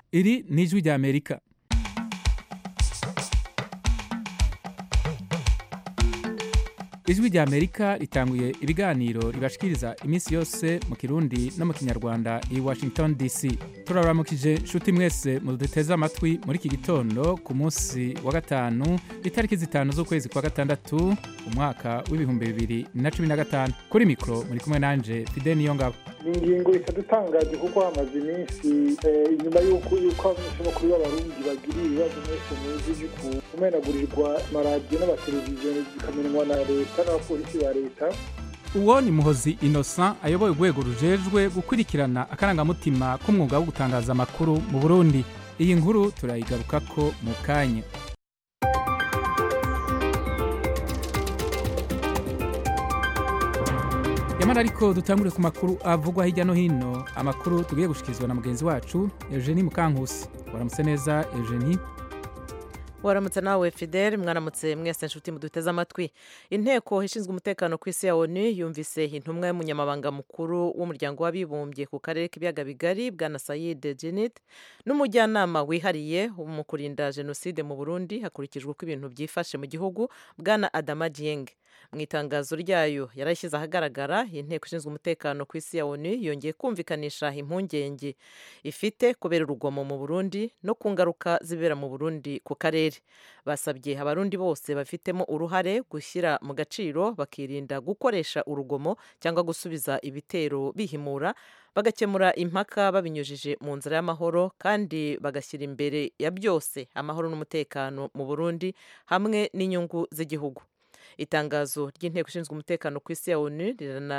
iri ni ijwi rya amerika ijwi rya amerika ritanguye ibiganiro ribashikiriza iminsi yose mu kirundi no mu kinyarwanda i washington dc turaramukije nshuti mwese muduteze amatwi muri iki gitondo ku munsi wa gatanu itariki zitanu z'ukwezi kwa gatandatu umwaka w'ibihumbi bibiri na cumi na gatanu kuri mikoro muri kumwe nanje fide niyo ngabo ni ingingo itadutangaje kuko hamaze iminsi inyuma y'uko yuko abanyeshuri b'abarundi bagiriye ibibazo mwese muzi ku kumenagurirwa amaradiyo n'amateleviziyo zikamenywa na leta n'abapolisi ba leta uwo ni muhozi innocent ayoboye urwego rujejwe gukurikirana akarangamutima k'umwuga wo gutangaza amakuru mu burundi iyi nkuru turayigarukako mu kanya yamara ariko dutangure ku makuru avugwa hirya no hino amakuru tugiye gushikirizwa na mugenzi wacu eugenie mukankusi waramutse neza eugenie waramutse nawe fidel mwaramutse mwese nshuti muduteze amatwi inteko ishinzwe umutekano ku isi ya onu yumvise intumwa y'umunyamabanga mukuru w'umuryango w'abibumbye ku karere k'ibiyaga bigari bwana sayide jenit n'umujyanama wihariye mu kurinda jenoside mu burundi hakurikijwe uko ibintu byifashe mu gihugu bwana adama dieng mu itangazo ryayo yarashyize ahagaragara inteko ishinzwe umutekano ku isi ya onu yongeye kumvikanisha impungenge ifite kubera urugomo mu burundi no ku ngaruka zibera mu burundi ku karere basabye abarundi bose bafitemo uruhare gushyira mu gaciro bakirinda gukoresha urugomo cyangwa gusubiza ibitero bihimura bagakemura impaka babinyujije mu nzira y'amahoro kandi bagashyira imbere ya byose amahoro n'umutekano mu burundi hamwe n'inyungu z'igihugu itangazo ry'inteko ishinzwe umutekano ku isi ya onu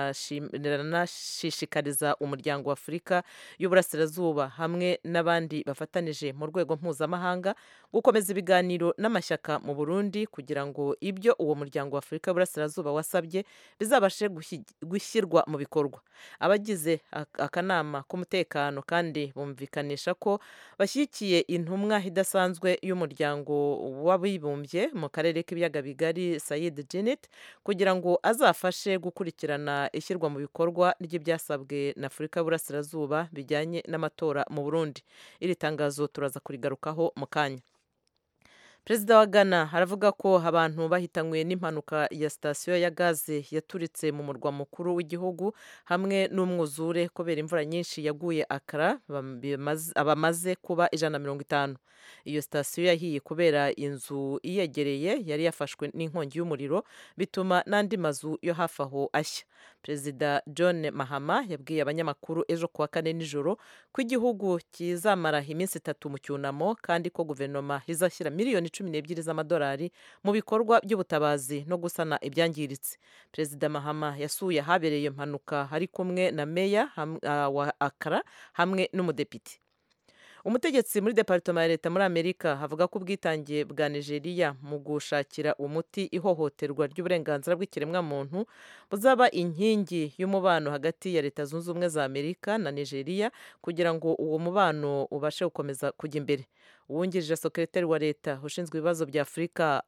riranashishikariza umuryango wa afurika y'uburasirazuba hamwe n'abandi bafatanije mu rwego mpuzamahanga gukomeza ibiganiro n'amashyaka mu burundi kugira ngo ibyo uwo muryango wa afurika y'uburasirazuba wasabye bizabashe gushyirwa mu bikorwa abagize akanama k'umutekano kandi bumvikanisha ko bashyigikiye intumwa idasanzwe y'umuryango w'abibumbye mu karere k'ibiyaga bigari sayid Janet kugira ngo azafashe gukurikirana ishyirwa mu bikorwa ry'ibyasabwe na Afurika y'Uburasirazuba bijyanye n'amatora mu Burundi iri tangazo turaza kurigarukaho mu kanya perezida wa ghana aravuga ko abantu bahitanywe n'impanuka ya sitasiyo ya gaze yaturitse mu murwa mukuru w'igihugu hamwe n'umwuzure kubera imvura nyinshi yaguye akara abamaze kuba ijana na mirongo itanu iyo sitasiyo yahiye kubera inzu iyegereye yari yafashwe n'inkongi y'umuriro bituma n'andi mazu yo hafi aho ashya perezida john mahama yabwiye abanyamakuru ejo kuwa kane nijoro ko igihugu kizamara iminsi itatu mu cyunamo kandi ko guverinoma izashyira miliyoni cumi n'ebyiri z'amadolari mu bikorwa by'ubutabazi no gusana ibyangiritse perezida mahama yasuye ahabereye impanuka ari kumwe na meya wa akara hamwe n'umudepite umutegetsi muri departoma ya leta muri amerika avuga ko ubwitange bwa nigeria mu gushakira umuti ihohoterwa ry'uburenganzira bw'ikiremwamuntu buzaba inkingi y'umubano hagati ya leta zunze ubumwe za amerika na nigeria kugira ngo uwo mubano ubashe gukomeza kujya imbere uwungirije sekretari wa leta ushinzwe ibibazo bya afurika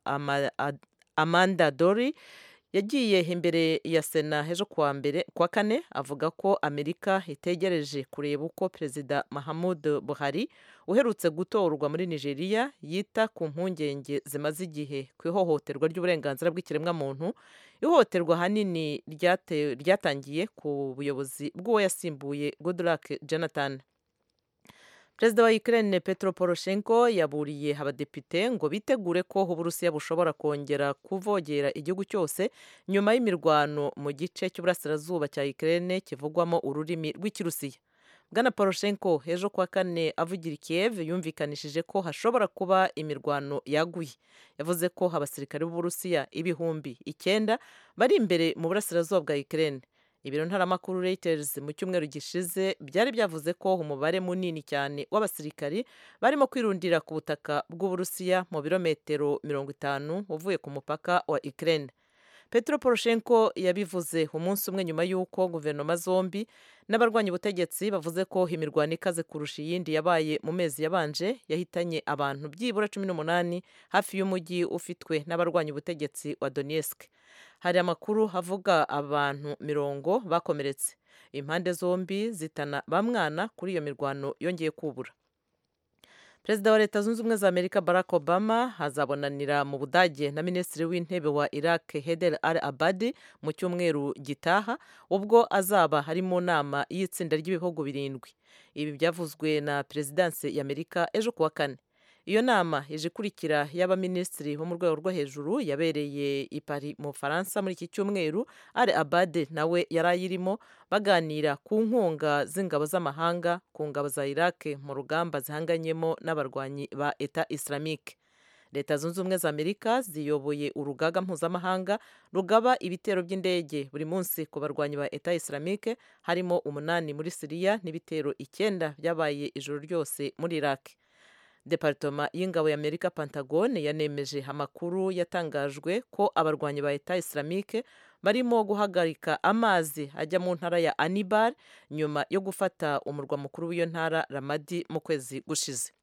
amanda dori yagiye imbere ya sena ejo kuwa mbere kuwa kane avuga ko amerika itegereje kureba uko perezida mahamud buhari uherutse gutorwa muri nigeria yita ku mpungenge zimaze igihe ku ihohoterwa ry'uburenganzira bw'ikiremwamuntu ihohoterwa ahanini ryatangiye ku buyobozi bw'uwo yasimbuye goodluck jonathan perezida wa Ukraine Petro Poroshenko yaburiye abadepite ngo bitegure ko uburusiya bushobora kongera kuvogera igihugu cyose nyuma y'imirwano mu gice cy'uburasirazuba cya Ukraine kivugwamo ururimi rw'ikirusiya bwana Poroshenko ejo kuwa kane avugira Kiev yumvikanishije ko hashobora kuba imirwano yaguye yavuze ko abasirikare b'uburusiya ibihumbi icyenda bari imbere mu burasirazuba bwa Ukraine ibiro ntaramakuru Reuters mu cyumweru gishize byari byavuze ko umubare munini cyane w'abasirikari barimo kwirundira ku butaka bw'uburusiya mu birometero mirongo itanu uvuye ku mupaka wa Ukraine Petro Poroshenko yabivuze umunsi umwe nyuma y'uko guverinoma zombi n'abarwanya ubutegetsi bavuze ko imirwano ikaze kurusha iyindi yabaye mu mezi yabanje yahitanye abantu byibura cumi n'umunani hafi y'umujyi ufitwe n'abarwanya ubutegetsi wa Donetsk hari amakuru avuga abantu mirongo bakomeretse impande zombi zitana bamwana kuri iyo mirwano yongeye kubura perezida wa leta zunze ubumwe za amerika barack obama azabonanira mu budage na minisitiri w'intebe wa iraq heder al abadi mu cyumweru gitaha ubwo azaba ari mu nama y'itsinda ry'ibihugu birindwi ibi byavuzwe na perezidansi y'amerika ejo kuwa kane iyo nama ije ikurikira y'abaminisitiri bo mu rwego rwo hejuru yabereye i Paris mu bufaransa muri iki cyumweru ari abade nawe yari ayirimo baganira ku nkunga z'ingabo z'amahanga ku ngabo za iraq mu rugamba zihanganyemo n'abarwanyi ba eta islamique leta zunze ubumwe za amerika ziyoboye urugaga mpuzamahanga rugaba ibitero by'indege buri munsi ku barwanyi ba eta islamique harimo umunani muri siriya n'ibitero icyenda byabaye ijoro ryose muri iraq deparitoma y'ingabo ya amerika pantagone yanemeje amakuru yatangajwe ko abarwanyi ba eta islamique barimo guhagarika amazi ajya mu ntara ya anibar nyuma yo gufata umurwa mukuru w'iyo ntara ramadi mu kwezi gushize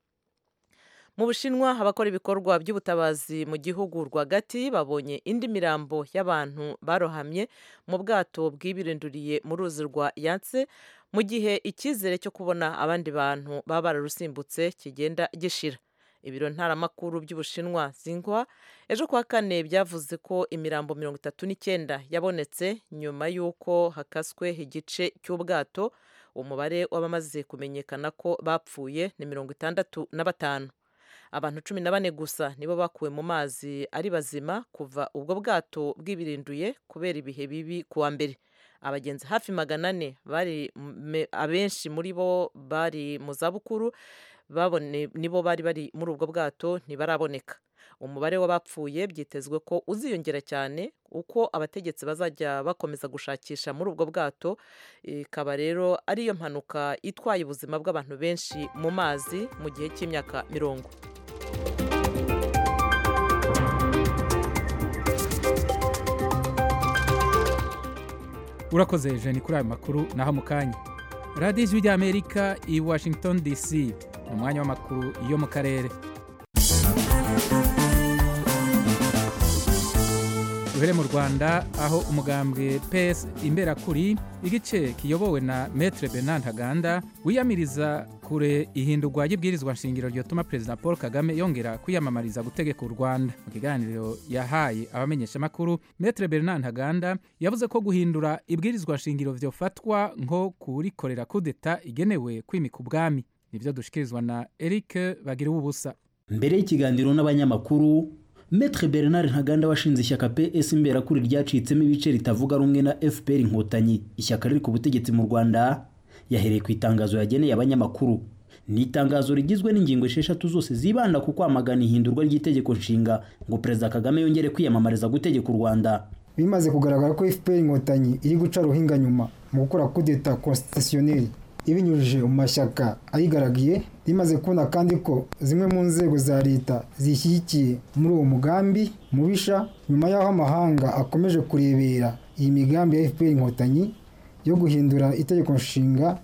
mu bushinwa abakora ibikorwa by'ubutabazi mu gihugu rwagati babonye indi mirambo y'abantu barohamye mu bwato bwibirinduriye mu ruzi rwa yatse mu gihe icyizere cyo kubona abandi bantu baba bararusimbutse kigenda gishira ibiro ntaramakuru by'ubushinwa zingwa ejo kuwa kane byavuze ko imirambo mirongo itatu n'icyenda yabonetse nyuma y'uko hakaswe igice cy'ubwato umubare w'abamaze kumenyekana ko bapfuye ni mirongo itandatu na batanu abantu cumi na bane gusa nibo bakuwe mu mazi ari bazima kuva ubwo bwato bwibirinduye kubera ibihe bibi kuwa mbere abagenzi hafi magana ane bari abenshi muri bo bari mu zabukuru nibo bari bari muri ubwo bwato ntibaraboneka umubare w'abapfuye byitezwe ko uziyongera cyane uko abategetsi bazajya bakomeza gushakisha muri ubwo bwato ikaba rero ariyo mpanuka itwaye ubuzima bw'abantu benshi mu mazi mu gihe cy'imyaka mirongo urakoze jeni kuri ayo makuru naho mu kanya radiyo ijwi ry'amerika i washington dc ni umwanya w'amakuru yo mu karere duhere mu rwanda aho umugambwe ps imberakuri igice kiyobowe na metre bernard ntaganda wiyamiriza kure ihindurwa ry'ibwirizwa nshingiro ryotuma perezida paul kagame yongera kwiyamamariza gutegeka u rwanda mu kiganiro yahaye abamenyeshamakuru metre bernard ntaganda yavuze ko guhindura ibwirizwa nshingiro vyofatwa nko kurikorera kudeta igenewe kwimika ubwami nibyo dushikirizwa na eric bagira ubusa mbere y'ikiganiro n'abanyamakuru Metre Bernard Ntaganda washinze ishyaka PS imberakuri ryacitsemo ibice ritavuga rumwe na FPR inkotanyi ishyaka riri ku butegetsi mu Rwanda yahereye ku itangazo yageneye abanyamakuru ni itangazo rigizwe n'ingingo esheshatu zose zibanda ku kwamagana ihindurwa ry'itegeko nshinga ngo Perezida Kagame yongere kwiyamamariza gutegeka u Rwanda bimaze kugaragara ko FPR inkotanyi iri guca ruhinga nyuma mu gukora kudeta constitutionnelle ibinyujije mu mashyaka ayigaragiye rimaze kubona kandi ko zimwe mu nzego za leta zishyigikiye muri uwo mugambi mubisha nyuma y'aho amahanga akomeje kurebera iyi migambi ya fpr inkotanyi yo guhindura itegeko nshinga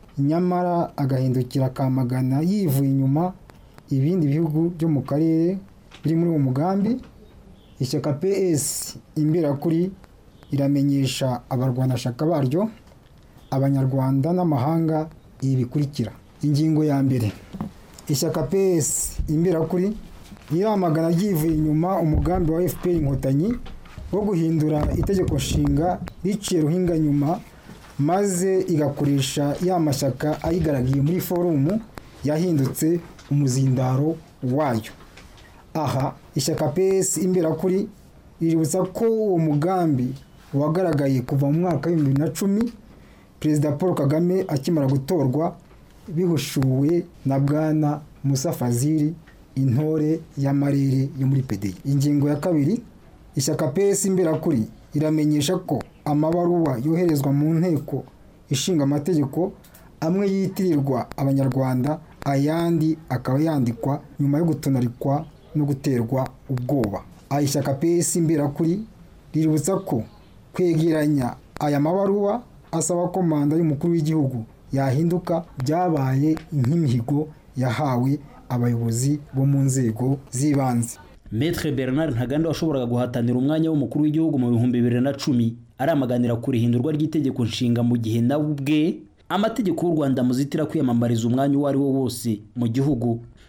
nyamara agahindukira akamagana yivuye inyuma ibindi bihugu byo mu karere biri muri uwo mugambi ishyaka ps imberakuri iramenyesha abarwanashyaka baryo abanyarwanda n'amahanga ibi bikurikira ingingo ya mbere ishyaka ps imberakuri riramagana ryivuye inyuma umugambi wa fpr inkotanyi wo guhindura itegeko nshinga riciye ruhinga nyuma maze igakoresha ya mashyaka ayigaragiye muri forumu yahindutse umuzindaro wayo aha ishyaka ps imberakuri riributsa ko uwo mugambi wagaragaye kuva mu mwaka w'ibihumbi bibiri na cumi perezida paul kagame akimara gutorwa bihushuwe na bwana musa fazili intore y'amarere yo muri pedi ingingo ya kabiri ishyaka ps imberakuri iramenyesha ko amabaruwa yoherezwa mu nteko ishinga amategeko amwe yitirirwa abanyarwanda ayandi akaba yandikwa nyuma yo gutonarikwa no guterwa ubwoba aya ishyaka ps imberakuri riributsa ko kwegeranya aya mabaruwa asaba ko manda y'umukuru w'igihugu yahinduka byabaye nk'imihigo yahawe abayobozi bo mu nzego z'ibanze Metre Bernard Ntaganda washoboraga guhatanira umwanya w'umukuru w'igihugu mu bihumbi bibiri na cumi aramaganira ku rihindurwa ry'itegeko nshinga mu gihe nawe ubwe amategeko y'u Rwanda muzitira kwiyamamariza umwanya uwo ari wo wose mu gihugu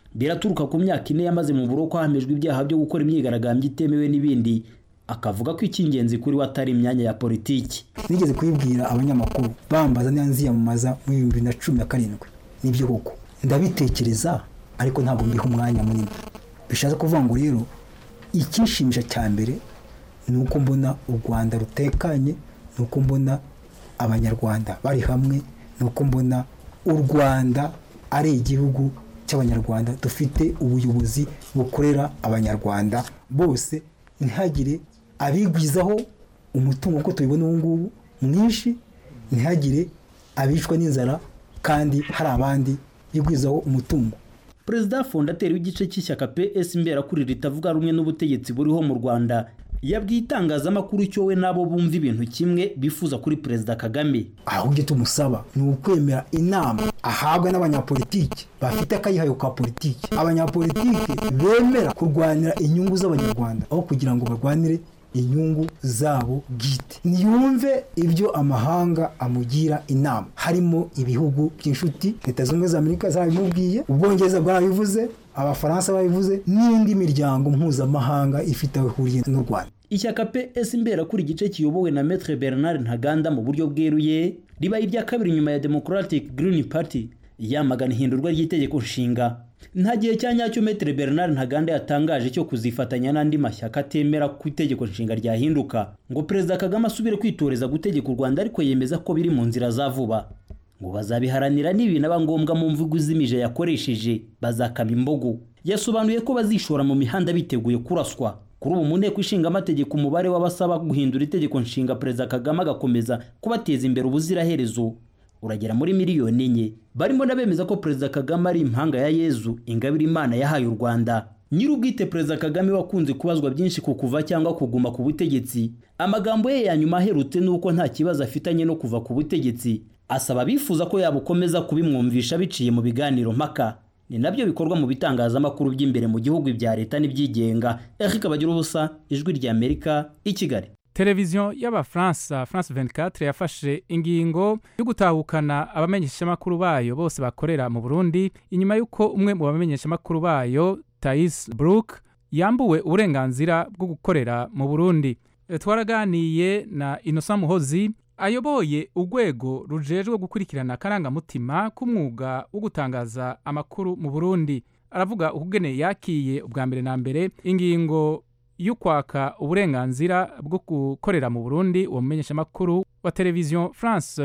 biraturuka ku myaka ine yamaze mu buroko hamejwe ibyaha byo gukora imyigaragambyo itemewe n'ibindi akavuga ko icy'ingenzi kuri we atari imyanya ya politiki nigeze kubibwira abanyamakuru bambaza niba nziyamamaza mu bihumbi bibiri na cumi na karindwi nibyo koko ndabitekereza ariko ntabwo mbiha umwanya munini bishatse kuvuga ngo rero icyishimisha cya mbere ni uko mbona u rwanda rutekanye ni uko mbona abanyarwanda bari hamwe ni uko mbona u rwanda ari igihugu cy'abanyarwanda dufite ubuyobozi bukorera abanyarwanda bose ntihagire abigwizaho umutungo uko tubibona ubu ngubu mwinshi ntihagire abicwa n'inzara kandi hari abandi bigwizaho umutungo perezida fondateri w'igice cy'ishyaka ps imberakuri ritavuga rumwe n'ubutegetsi buriho mu rwanda yabwiye itangazamakuru icyo we nabo bumva ibintu kimwe bifuza kuri perezida kagame ahubwo icyo tumusaba ni ukwemera inama ahabwa n'abanyapolitiki bafite akayihayo ka politiki abanyapolitiki bemera kurwanira inyungu z'abanyarwanda aho kugira ngo barwanire inyungu zabo bwite ntiyumve ibyo amahanga amugira inama harimo ibihugu by'inshuti leta zunze ubumwe za amerika zabimubwiye ubwongereza bwarabivuze abafaransa babivuze n'indi miryango mpuzamahanga ifite aho ihuriye n'u rwanda ishyaka ps imberakuri igice kiyobowe na metre bernard ntaganda mu buryo bweruye ribaye irya kabiri nyuma ya democratic green party yamagana ihindurwa ry'itegeko nshinga nta gihe cya nyacyo metre bernard ntaganda yatangaje cyo kuzifatanya n'andi mashyaka atemera ko itegeko nshinga ryahinduka ngo perezida kagame asubire kwitoreza gutegeka u rwanda ariko yemeza ko biri mu nzira za vuba ngo bazabiharanira n'ibinaba ngombwa mu mvugo izimije yakoresheje bazakama imbogo yasobanuye ko bazishora mu mihanda biteguye kuraswa kuri ubu mu nteko ishinga amategeko umubare w'abasaba guhindura itegeko nshinga perezida kagame agakomeza kubateza imbere ubuziraherezo uragera muri miliyoni enye barimo n'abemeza ko perezida kagame ari impanga ya yezu ingabire imana yahaye u rwanda nyir'ubwite perezida kagame wakunze kubazwa byinshi ku kuva cyangwa kuguma ku butegetsi amagambo ye ya nyuma aherutse ni uko nta kibazo afitanye no kuva ku butegetsi asaba abifuza ko yabukomeza kubimwumvisha biciye mu biganiro mpaka ni nabyo bikorwa mu bitangazamakuru by'imbere mu gihugu ibya leta n'ibyigenga eric bagira ubusa ijwi ry'amerika i kigali televiziyo y'abafaransa france 24 yafashe ingingo yo gutahukana abamenyeshamakuru bayo bose bakorera mu burundi inyuma y'uko umwe mu bamenyeshamakuru bayo tais brook yambuwe uburenganzira bwo gukorera mu burundi E, twaraganiye na innocent muhozi ayoboye urwego rujejwe gukurikirana akarangamutima k'umwuga wo gutangaza amakuru mu burundi aravuga ukugene yakiye ubwa mbere na mbere ingingo y'ukwaka uburenganzira bwo gukorera mu burundi uwo mumenyeshamakuru wa televiziyo france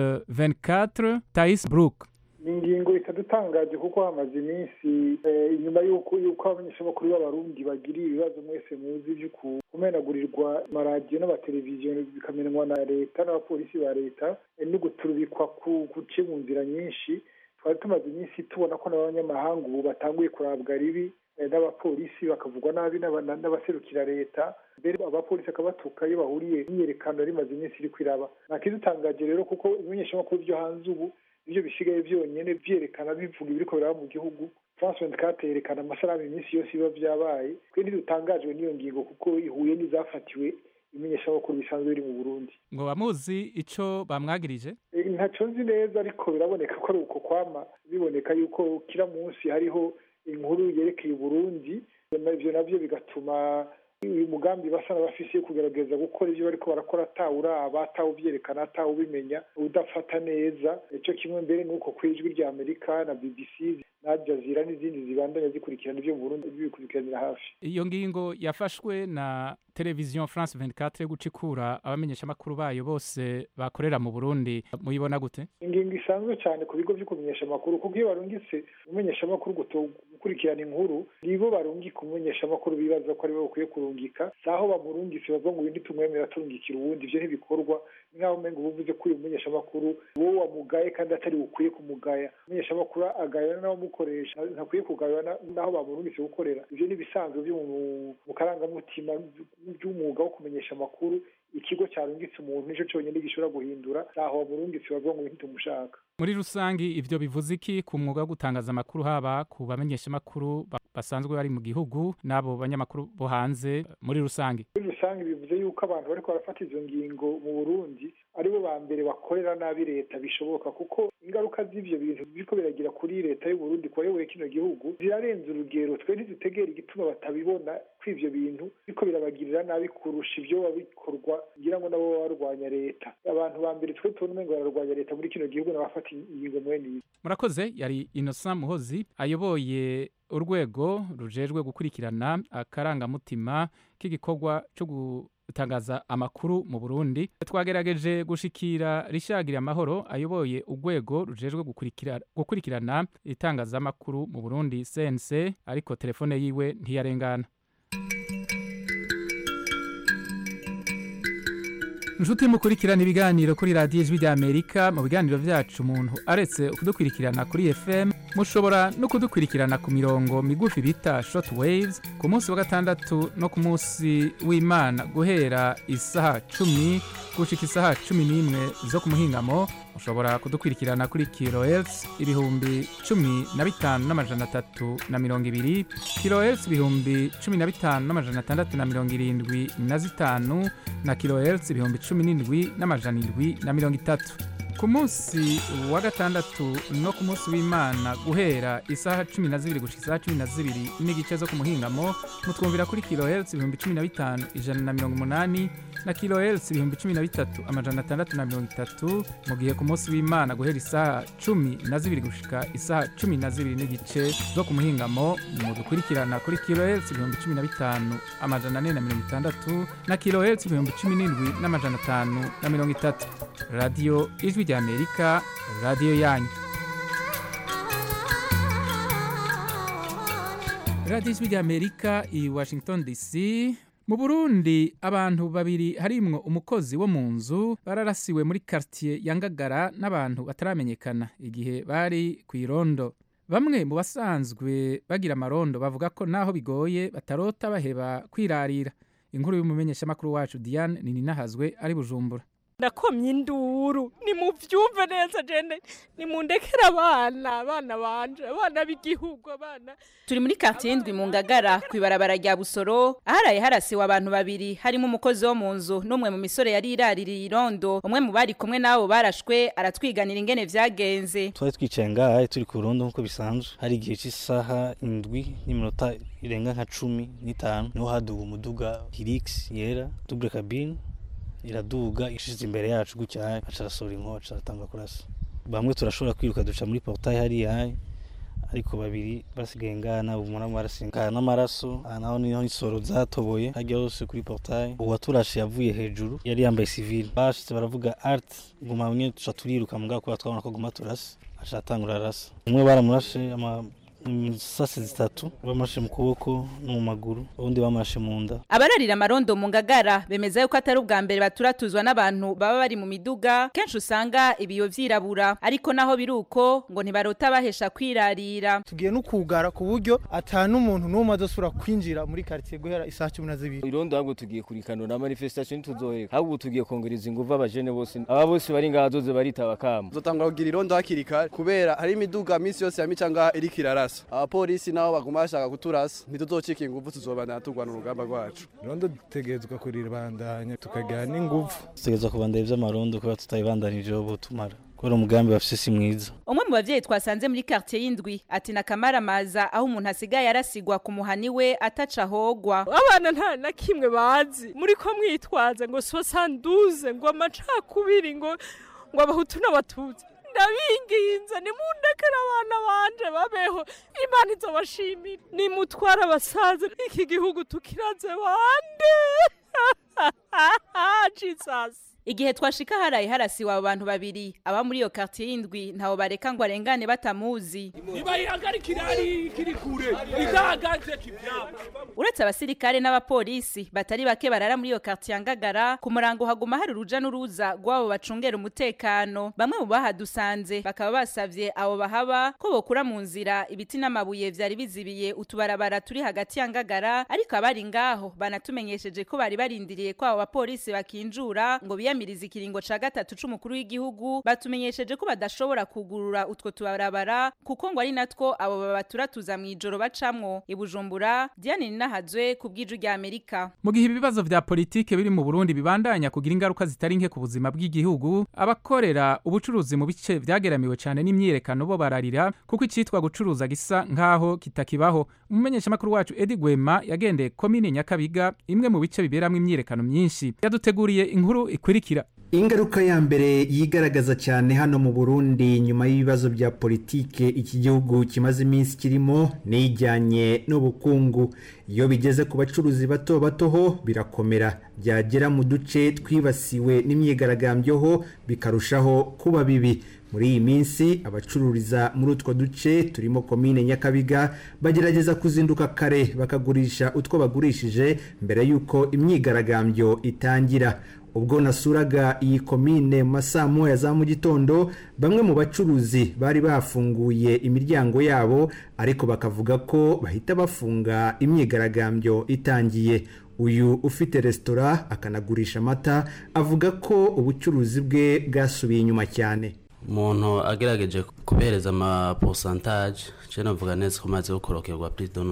24 tais brook ni ingingo itadutangaje kuko hamaze iminsi eh, inyuma y'uko y'uko abamenyeshamakuru b'abarundi bagiriye ibibazo mwese muzi byo kumenagurirwa amaradiyo n'amateleviziyo bikamenwa na leta n'abapolisi ba leta eh, no guturubikwa ku guce mu nzira nyinshi twari tumaze iminsi tubona ko n'abanyamahanga ubu batanguye kurabwa ribi eh, n'abapolisi bakavugwa nabi n'aba- n'abaserukira leta mbere abapolisi akabatuka iyo bahuriye imyiyerekano rimaze iminsi iri kwiraba ntakidutangaje rero kuko ibimenyeshamakuru byo hanze ubu ibyo bisigaye byonyine byerekana bivuga ibiriko biraba mu gihugu france 24 yerekana amasanamu iminsi yose biba byabaye twe ntidutangajwe n'iyo ngingo kuko ihuye n'izafatiwe ibimenyeshamakuru bisanzwe biri mu burundi ngo bamuzi ico bamwagirije Eh, ntaco nzi neza ariko biraboneka ko ari uko kwama biboneka yuko kila munsi hariho inkuru yerekeye uburundi ivyo navyo bigatuma uyu mugambi basa n'abafise yo kugerageza gukora ivyo bariko barakora atawuraba atawuvyerekana atawubimenya udafata neza ico kimwe mbere nuko kw'ijwi rya amerika na bbc na jazira n'izindi zibandanya zikurikirana ivyo mu burundi bibikurikiranira hafi iyo ngingo yafashwe na televiziyo france 24 yo guca ikura abamenyeshamakuru bayo bose bakorera mu burundi muyibona gute ingingo isanzwe cyane ku bigo byo kumenyesha amakuru kuko iyo barungitse umumenyeshamakuru guto- gukurikirana inkuru nibo barungika umumenyeshamakuru bibaza ko aribo bakwiye kurungika si aho bamurungitse bavuga ngo uyu tumwemera turungikira uwundi ibyo ntibikorwa ni nk'aho umenga uba uvuze ko uyu mumenyeshamakuru wowe wamugaye kandi atari ukwiye kumugaya umumenyeshamakuru agayana n'abamukoresha ntakwiye kugayana n'aho bamurungitse gukorera ibyo ni ibisanzwe byo mu- mu karangamutima by'umwuga wo kumenyesha amakuru ikigo cyarungitse umuntu nicyo cyonyine gishobora guhindura ntaho wamurungitse bavuga ngo uyu ntitumushaka muri rusangi ivyo bivuze iki ku mwuga wo gutangaza amakuru haba ku bamenyeshamakuru ba- basanzwe bari mu gihugu n'abo banyamakuru bo hanze muri rusange muri rusange bivuze yuko abantu bariko barafata izo ngingo mu burundi aribo ba mbere bakorera nabi leta bishoboka kuko ingaruka z'ivyo bintu biriko biragira kuri leta y'uburundi kubayoboye kino gihugu zirarenze urugero twe ntidutegera igituma batabibona ko ivyo bintu biriko birabagirira nabi kurusha ivyo biba bikorwa ngira ngo nabo baba barwanya leta abantu ba mbere twe tubona umengo bararwanya leta muri kino gihugu n'abafata ingingo mwene izi murakoze yari innocent muhozi ayoboye urwego rujejwe gukurikirana akarangamutima k'igikorwa cyo gutangaza amakuru mu burundi twagerageje gushikira rishagira amahoro ayoboye urwego rujejwe gukurikira- gukurikirana itangazamakuru mu burundi cnc ariko telefone yiwe ntiyarengana inshuti mukurikirana ibiganiro kuri radiyo ijwi ry'amerika mu biganiro byacu umuntu aretse kudukurikirana kuri fm mushobora no kudukurikirana ku mirongo migufi bita short waves ku munsi wa gatandatu no ku munsi w'imana guhera isaha cumi gushika isaha cumi n'imwe zo ku muhingamo mushobora kudukurikirana kuri kilohertz ibihumbi cumi na bitanu n'amajana atatu na mirongo ibiri kilohertz ibihumbi cumi na bitanu n'amajana atandatu na mirongo irindwi na zitanu na kilohertz ibihumbi cumi n'indwi n'amajana indwi na mirongo itatu ku munsi wa gatandatu no ku munsi w'imana guhera isaha cumi na zibiri gushika isaha cumi na zibiri n'igice zo ku muhingamo mutwumvira kuri kilohertz ibihumbi cumi na bitanu ijana na mirongo umunani na kilohertz ibihumbi cumi na bitatu amajana atandatu na mirongo itatu mu gihe ku munsi w'imana guhera isaha cumi na zibiri gushika isaha cumi na zibiri n'igice zo ku muhingamo mudukurikirana kuri kilohertz ibihumbi cumi na bitanu amajana ane na mirongo itandatu na kilohertz ibihumbi cumi n'indwi n'amajana atanu na mirongo itatu radiyo ijwi ry'amerika radiyo yanyu radiyo ijwi ry'amerika i washington dc mu burundi abantu babiri harimwo umukozi wo mu nzu bararasiwe muri quartier ya ngagara n'abantu bataramenyekana igihe bari ku irondo bamwe mu basanzwe bagira amarondo bavuga ko naho bigoye batarota baheba kwirarira inkuru y'umumenyeshamakuru wacu diane nininahazwe ari bujumbura nakomye induru nimuvyumve neza jene nimundekere abana abana banje abana b'igihugu abana turi muri quartier indwi mu ngagara ku ibarabara rya busoro aharaye harasiwe abantu babiri harimo umukozi wo mu nzu n'umwe mu misore yari iraririye irondo umwe mu bari kumwe n'abo barashwe aratwiganira ingene vyagenze twari twicaye ngaha turi ku rundo nk'uko bisanzwe hari igihe cy'isaha indwi n'iminota irenga nka cumi n'itanu niho haduga umuduga hirix yera double cabine iraduga ishize imbere yacu gutya aca arasohora inkoho aca aratanga kurasa bamwe turashobora kwiruka duca muri portail hariya ariko babiri basigaye ngaha nabo umuntu barasinga n'amaraso aha naho niho insoro zatoboye hajya hose kuri portail uwaturashe yavuye hejuru yari yambaye civil bashitse baravuga art guma mwe tuca turiruka mugabo kubera twabona ko guma turasa aca atangura arasa umwe baramurashe ama sase zitatu bamashe mu kuboko no mu maguru ubundi bamashe mu nda abararira amarondo mu ngagara bemeza yuko atari ubwa mbere baturatuzwa n'abantu baba bari mu miduga kenshi usanga ibiyo vyirabura ariko naho biri uko ngo ntibarota bahesha kwirarira tugiye no kugara ku buryo ata n'umuntu n'umwe azosubira kwinjira muri quartier guhera isaha cumi na zibiri irondo ahubwo tugiye kurikanura manifestation ntituzohereka ahubwo tugiye kongereza inguvu abajene bose aba bose bari ngaha zoze baritaba kama zotangura kugira irondo hakiri kare kubera hari imiduga minsi yose ya mica ngaha iriko irarasa abapolisi nabo baguma bashaka kuturasa ntituzocika inguvu tuzobandana turwana urugamba rwacu irondo dutegerezwa kuriribandanya tukagira n'inguvu dutegerezwa kubandanya ivy'amarondo kubera tutabibandanije ubu tumara kubera umugambi bafise si mwiza umwe mu bavyeyi twasanze muri quartier y'indwi ati nakamaramaza aho umuntu asigaye arasigwa ku muhani we ataca hogwa abana nta na kimwe bazi muri ko mwitwaza ngo sosanduze ngo amacakubiri ngo ngo abahutu n'abatutsi ndabinginze nimundekere abana banje babeho imana izobashimira nimutwara abasaza iki gihugu tukiraze bande jesus igihe twashika haraye harasiwe abo bantu babiri aba muri iyo quartier y'indwi ntawo bareka ngo arengane batamuzi nibayihagarikire ari kiri kure idahagaze kivyabo uretse abasirikare n'abapolisi batari bake barara muri iyo quartier ya ngagara ku murango haguma hari uruja n'uruza rw'abo bacungera umutekano bamwe mu bahadusanze bakaba basavye abo bahaba ko bokura mu nzira ibiti n'amabuye vyari bizibiye utubarabara turi hagati ya ngagara ariko abari ngaho banatumenyesheje ko bari barindiriye ko abo bapolisi bakinjira bokinjura ngo biyamirize ikiringo ca gatatu c'umukuru w'igihugu batumenyesheje ko badashobora kugurura utwo tubarabara kuko ngo ari natwo abo babaturatuza mw'ijoro bacamwo ibujumbura Diane Ninahazwe ku bw'iju rya Amerika mu gihe ibibazo vya politike biri mu Burundi bibandanya kugira ingaruka zitari nke ku buzima bw'igihugu abakorera ubucuruzi mu bice vyageramiwe cane n'imyiyerekano bo bararira kuko icitwa gucuruza gisa nkaho kitakibaho umumenyeshamakuru wacu Edi Gwema yagendeye komine Nyakabiga imwe mu bice biberamwo imyiyerekano myinshi yaduteguriye inkuru ikurikira ingaruka ya mbere yigaragaza cyane hano mu burundi nyuma y'ibibazo bya politike iki gihugu kimaze iminsi kirimo n'ijyanye n'ubukungu iyo bigeze ku bacuruzi bato bato ho birakomera byagera mu duce twibasiwe n'imyigaragambyo ho bikarushaho kuba bibi muri iyi minsi abacururiza muri utwo duce turimo komine nyakabiga bagerageza kuzinduka kare bakagurisha utwo bagurishije mbere y'uko imyigaragambyo itangira ubwo nasuraga iyi komine mu masaa moya za mu gitondo bamwe mu bacuruzi bari bafunguye imiryango yabo ariko bakavuga ko bahita bafunga imyigaragambyo itangiye uyu ufite resitora akanagurisha amata avuga ko ubucuruzi bwe bwasubiye inyuma cyane umuntu agerageje kubereza amaposantaje cyane navuga neza ko maze gukorokerwa plus de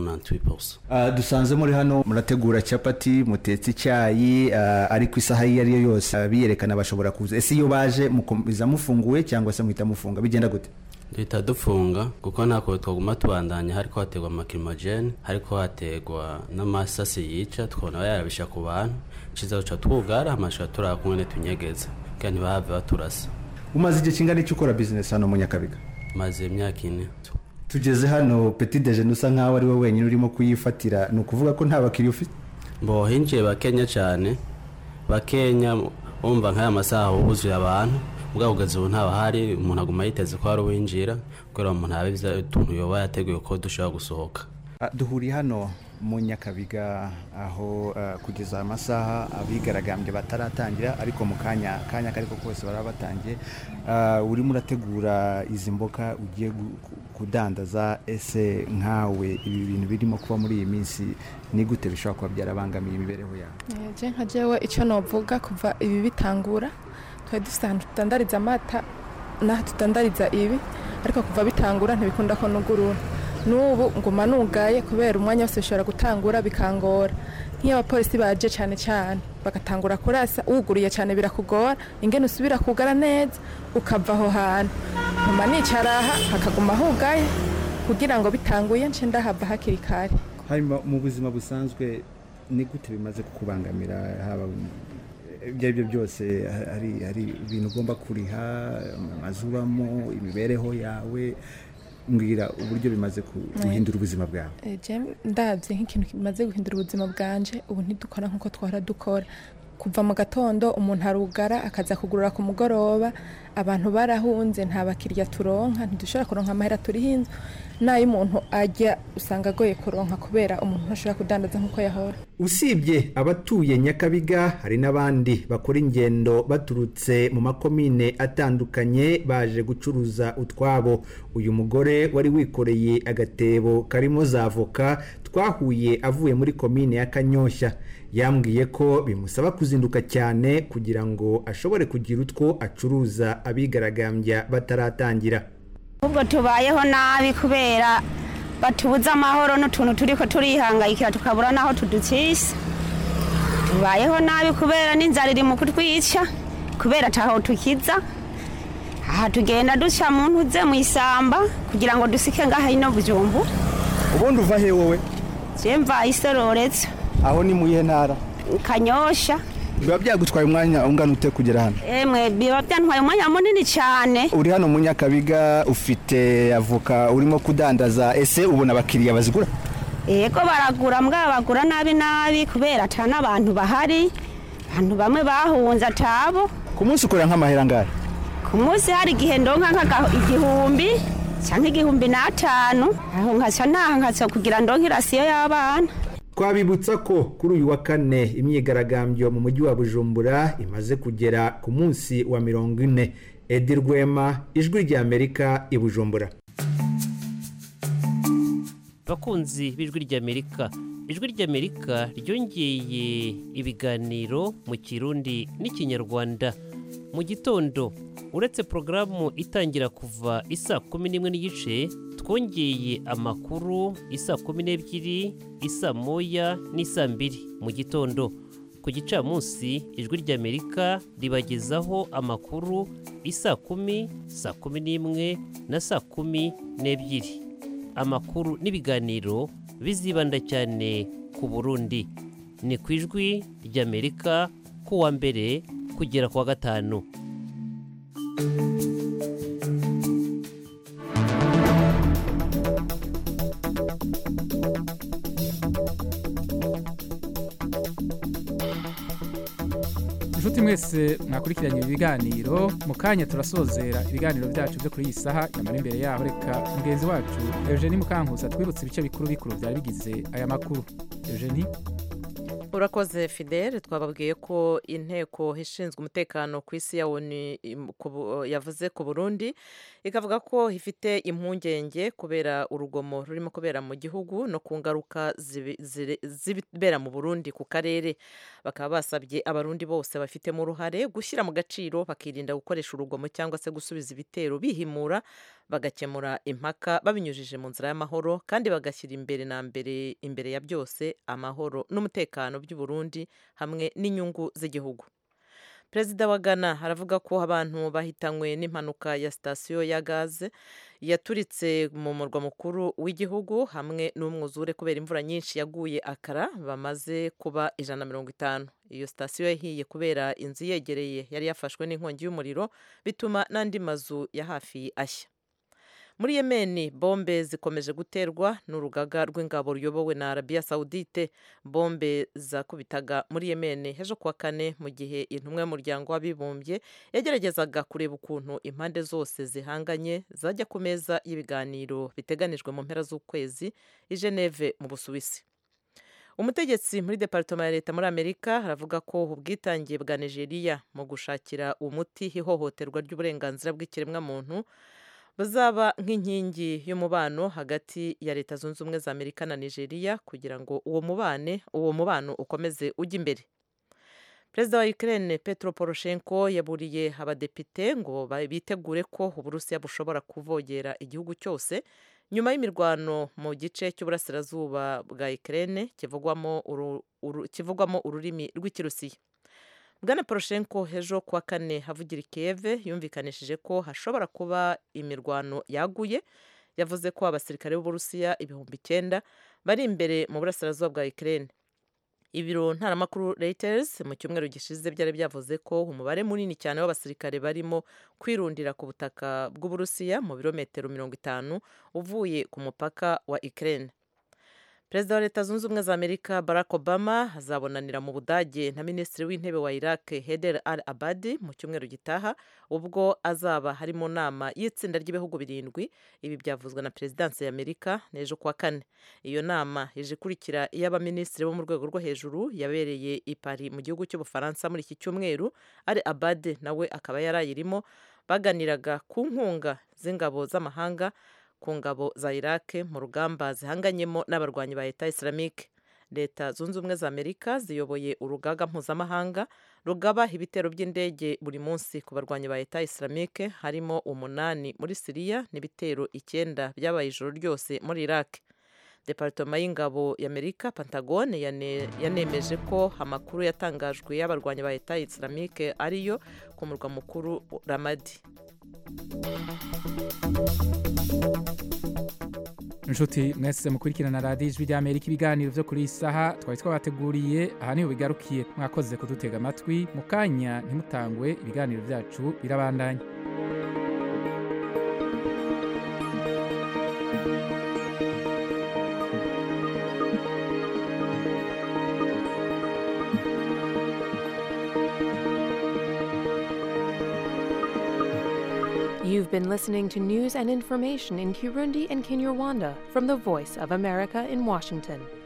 98% dusanze muri hano murategura capati mutetse icyayi ariko isaha iyo ari yo yose biyerekana bashobora kuza ese iyo baje mukomeza mufunguye cyangwa se muhita mufunga bigenda gute duhita dufunga kuko ntako twaguma tubandanya hariko hategwa amakirimogene hariko hategwa n'amasasi yica tukabona yarabisha ku bantu ciza duca twugara amashusho turaba kumwe tunyegeza kugira ntibahave baturasa umaze igihe kingana icyo ukora bizinesi hano mu nyakabiga maze imyaka ine tugeze hano peti dejeni usa nkaho ari we wenyine urimo kuyifatira ni ukuvuga ko nta bakiriya ufite mbo hinjiye bakenya cyane bakenya wumva nk'aya masaha huzuye abantu ubwo kugeza ubu ntabahari umuntu aguma yiteze ko hari uwinjira kubera umuntu yaba utuntu yoba yateguye ko dushobora gusohoka duhuriye hano mu nyakabiga aho kugeza amasaha abigaragambye bataratangira ariko mu kanya kanya kariko kose baraba batangiye urimo urategura izi mboga ugiye kudandaza ese nkawe ibi bintu birimo kuba muri iyi minsi ni gute bishobora kuba byarabangamiye imibereho yawe je nka jewe icyo novuga kuva ibi bitangura twari dufite ahantu tutandariza amata n'aho tutandariza ibi ariko kuva bitangura ntibikunda ko nugurura n'ubu nguma nugaye kubera umwanya wose bishobora gutangura bikangora nk'iyo abapolisi baje cyane cyane bagatangura kurasa wuguriye cyane birakugora ingene usubira kugara neza ukava aho hantu nkuma nicara aha hakaguma hugaye kugira ngo bitanguye nce ndahava hakiri kare hanyuma mu buzima busanzwe ni gute bimaze kukubangamira haba ibyo ari byo byose hari ibintu ugomba kuriha amazu ubamo imibereho yawe mbwira uburyo bimaze guhindura ubuzima bwawe ndabye nk'ikintu kimaze guhindura ubuzima bwanje ubu ntidukora nk'uko twara dukora kuva mu gatondo umuntu arugara akaza kugurura ku mugoroba abantu barahunze nta bakiriya turonka ntidushobora kuronka amahera turiho inzu n'ayo umuntu ajya usanga agoye kuronka kubera umuntu ntashobora kudandaza nk'uko yahora usibye abatuye nyakabiga hari n'abandi bakora ingendo baturutse mu makomine atandukanye baje gucuruza utwabo uyu mugore wari wikoreye agatebo karimo za voka twahuye avuye muri komine ya kanyoshya yambwiye ko bimusaba kuzinduka cyane kugira ngo ashobore kugira utwo acuruza abigaragambya bataratangira ahubwo tubayeho nabi kubera batubuza amahoro n'utuntu turi ko turihangayikira tukabura n'aho tudukisha tubayeho nabi kubera n'inzara iri mu kutwica kubera ataho tukiza aha tugenda duca mu ntuze mu isamba kugira ngo dusike ngaha ino bujumbu ubundi uva he wowe mva isororetse aho ni mu iyihe ntara kanyosha biba byagutwaye umwanya ungana ute kugera hano emwe biba byantwaye umwanya munini cyane uri hano mu nyakabiga ufite avoka urimo kudandaza ese ubona abakiriya bazigura yego baragura mbwa bagura nabi nabi kubera ata n'abantu bahari abantu bamwe bahunze atabo ku munsi ukorera nk'amahera angahe ku munsi hari igihe ndonka igihumbi cyangwa igihumbi n'atanu aho nkaca naha nkaca kugira ndonke irasiyo y'abana twabibutsa ko kuri uyu wa kane imyigaragambyo mu mujyi wa bujumbura imaze kugera ku munsi wa mirongo ine edi rwema ijwi ry'amerika i bujumbura abakunzi b'ijwi ry'amerika ijwi ry'amerika ryongeye ibiganiro mu kirundi n'ikinyarwanda mu gitondo uretse porogaramu itangira kuva isa kumi n'imwe n'igice twongeye amakuru isa kumi n'ebyiri isa moya n'isa mbiri mu gitondo ku gicamunsi ijwi ry'amerika ribagezaho amakuru isa kumi saa kumi n'imwe na saa kumi n'ebyiri amakuru n'ibiganiro bizibanda cyane ku burundi ni ku ijwi ry'amerika ku wa mbere kugera ku wa gatanu inshuti mwese mwakurikiranye ibi biganiro mu kanya turasozera ibiganiro byacu byo kuri iyi saha nyamara imbere yaho reka mugenzi wacu eugenie mukankusa twibutse ibice bikuru bikuru byari bigize aya makuru eugenie urakoze fidele twababwiye ko inteko ishinzwe umutekano ku isi ya onu yavuze ku burundi ikavuga ko ifite impungenge kubera urugomo rurimo kubera mu gihugu no ku ngaruka zibera mu burundi ku karere bakaba basabye abarundi bose bafitemo uruhare gushyira mu gaciro bakirinda gukoresha urugomo cyangwa se gusubiza ibitero bihimura bagakemura impaka babinyujije mu nzira y'amahoro kandi bagashyira imbere na mbere imbere ya byose amahoro n'umutekano by'uburundi hamwe n'inyungu z'igihugu perezida wa ghana aravuga ko abantu bahitanywe n'impanuka ya sitasiyo ya gaze yaturitse mu murwa mukuru w'igihugu hamwe n'umwuzure kubera imvura nyinshi yaguye akara bamaze kuba ijana na mirongo itanu iyo sitasiyo yahiye kubera inzu yegereye yari yafashwe n'inkongi y'umuriro bituma n'andi mazu ya hafi ashya muri yemeni bombe zikomeje guterwa n'urugaga rw'ingabo ruyobowe na arabiya sawudite bombe zakubitaga muri yemeni ejo kuwa kane mu gihe intumwa y'umuryango w'abibumbye yageragezaga kureba ukuntu impande zose zihanganye zajya ku meza y'ibiganiro biteganijwe mu mpera z'ukwezi i geneve mu busuwisi umutegetsi muri departoma ya leta muri amerika aravuga ko ubwitange bwa nigeria mu gushakira umuti ihohoterwa ry'uburenganzira bw'ikiremwamuntu buzaba nk'inkingi y'umubano hagati ya leta zunze ubumwe za amerika na nigeria kugira ngo uwo mubane uwo mubano ukomeze ujye imbere perezida wa ukraine petro poroshenko yaburiye abadepite ngo bitegure ko uburusiya bushobora kuvogera igihugu cyose nyuma y'imirwano mu gice cy'uburasirazuba bwa ukraine kivugwamo ururimi rw'ikirusiya bwana poroshenko ejo kuwa kane havugira ikiyeve yumvikanishije ko hashobora kuba imirwano yaguye yavuze ko abasirikare b'uburusiya ibihumbi icyenda bari imbere mu burasirazuba bwa ukraine ibiro ntaramakuru reuters mu cyumweru gishize byari byavuze ko umubare munini cyane w'abasirikare barimo kwirundira ku butaka bw'uburusiya mu birometero mirongo itanu uvuye ku mupaka wa ukraine perezida wa leta zunze ubumwe za amerika barack obama azabonanira mu budage na minisitiri w'intebe wa iraq heder al abadi mu cyumweru gitaha ubwo azaba hari mu nama y'itsinda ry'ibihugu birindwi ibi byavuzwe na perezidansi ya amerika n'ejo kuwa kane iyo nama ije ikurikira iy'abaminisitiri bo mu rwego rwo hejuru yabereye i Paris mu gihugu cy'ubufaransa muri iki cyumweru al abadi nawe akaba yarayirimo baganiraga ku nkunga z'ingabo z'amahanga ku ngabo za iraq mu rugamba zihanganyemo n'abarwanyi ba leta islamique leta zunze ubumwe za amerika ziyoboye urugaga mpuzamahanga rugaba ibitero by'indege buri munsi ku barwanyi ba leta islamique harimo umunani muri siriya n'ibitero icyenda byabaye ijoro ryose muri iraq departoma y'ingabo y'amerika pantagone yanemeje ko amakuru yatangajwe y'abarwanyi ba leta islamique ariyo ku murwa mukuru ramadi inshuti mwese mukurikirana radiyo ijwi ry'amerika ibiganiro byo kuri iyi saha twari twabateguriye aha niho bigarukiye mwakoze kudutega amatwi mu kanya ntimutangwe ibiganiro byacu birabandanya You've been listening to news and information in Kirundi and Kinyarwanda from the Voice of America in Washington.